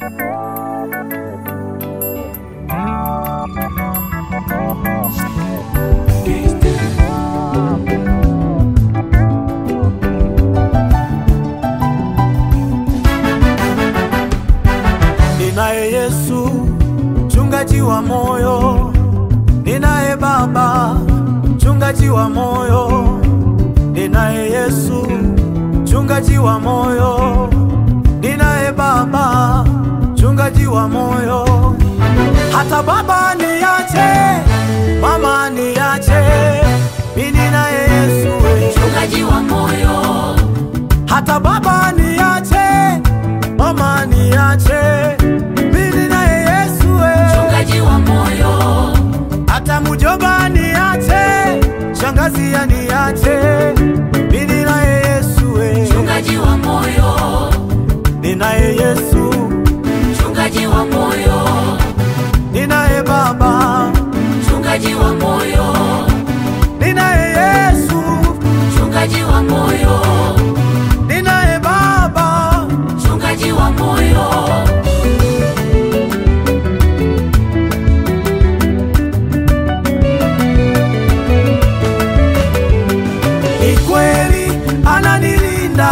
Ninaye Yesu mchungaji wa moyo, ninaye Baba mchungaji wa moyo, ninaye Yesu mchungaji wa moyo, ninaye Baba mchungaji wa moyo. Hata baba niache, mama niache, mimi ninaye Yesu we. mchungaji wa moyo, Hata baba niache, mama niache, mimi naye Yesu we. mchungaji wa moyo, Hata mjomba niache, shangazi aniache, mimi naye Yesu we. mchungaji wa moyo, Ninaye Yesu, mchungaji wa moyo, ninaye Baba, mchungaji wa moyo, ninaye Yesu, mchungaji wa moyo, ninaye Baba, mchungaji wa moyo, ni kweli ananilinda,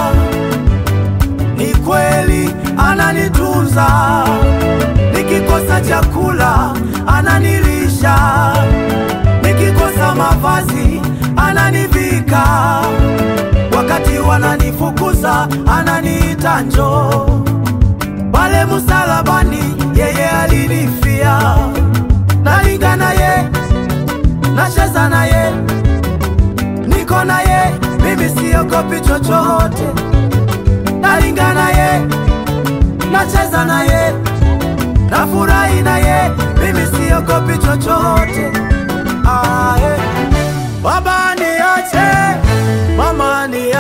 ni kweli ananitunza, nikikosa chakula ananilisha, nikikosa mavazi ananivika, wakati wananifukuza ananiita njoo, pale msalabani yeye alinifia, nalinga naye, nacheza naye niko naye, mimi siogopi chochote, nalinga naye, nacheza naye, nafurahi naye, mimi siogopi chochote. Ah, eh. Baba niache, mama niache